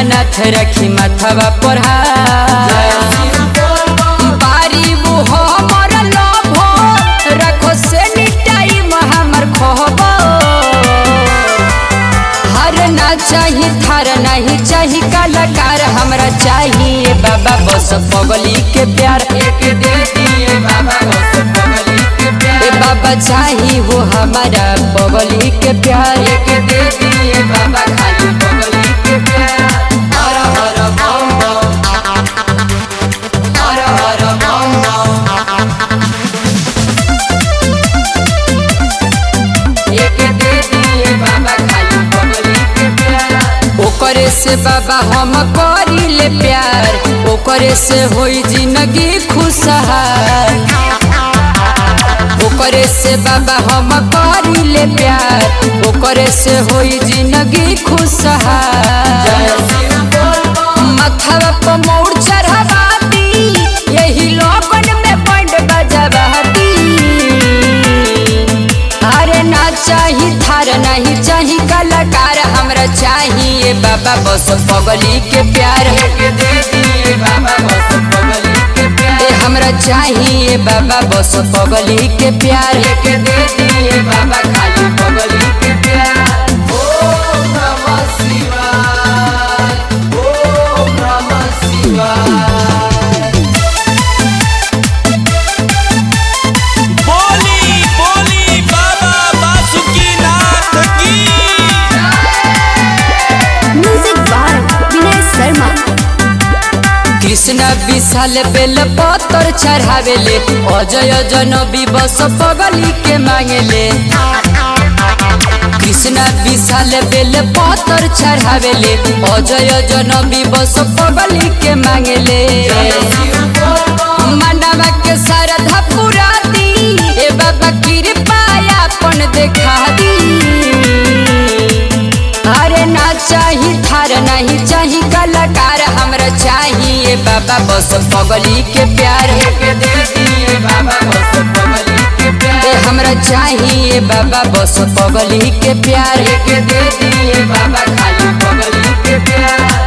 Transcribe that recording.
दीनानाथ रखी माथवा पर बारी वो हमर लोभो रखो से टाइम हमर खोबो हर ना चाही थार नहीं चाही कलाकार हमरा चाहिए बाबा बस पगली के प्यार एक दे दिए बाबा बस पगली के प्यार ए बाबा चाही हो हमारा पगली के प्यार एक दे दिए बाबा खाली पगली के प्यार हर हर बम बम हर हर बम बम एक दे दिए बाबा खाली पगली के प्यार ओकरे से बाबा हम करी ले प्यार ओकरे से होई जिंदगी खुशहाल ओकरे से बाबा हम करी ले प्यार ओकरे से होई जिंदगी खुशहाल मथवा पर मोड़ चढ़ावाती यही लोगन में बंड बजवाती अरे ना चाही थार नहीं चाही कलाकार हमरा चाहिए बाबा बस पगली के प्यार के दे दिए बाबा बस पगली के प्यार ए हमरा चाहिए बाबा बस पगली के प्यार के दे दिए बाबा खाली पगली के प्यार ओम नमः शिवाय ओम नमः शिवाय बोली बोली बाबा बासुकीनाथ की म्यूजिक बाय विनय शर्मा कृष्ण विशाल बेल पत्थर चढ़ावेले अजय जनबी बस पगली के मांगेले कृष्ण विशाल बेल पत्थर चढ़ावेले अजय जनबी बस पगली के मांगेले मानवा के श्रद्धा पूरा दी ए बाबा कृपा अपन देखा दी अरे ना चाही थार नहीं चाही कलाकार हमरा चाहिए बाबा बस पगली के प्यार के दे दिए बाबा बस पगली के प्यार ए हमरा चाहिए बाबा बस पगली के प्यार के दे दिए बाबा खाली पगली के प्यार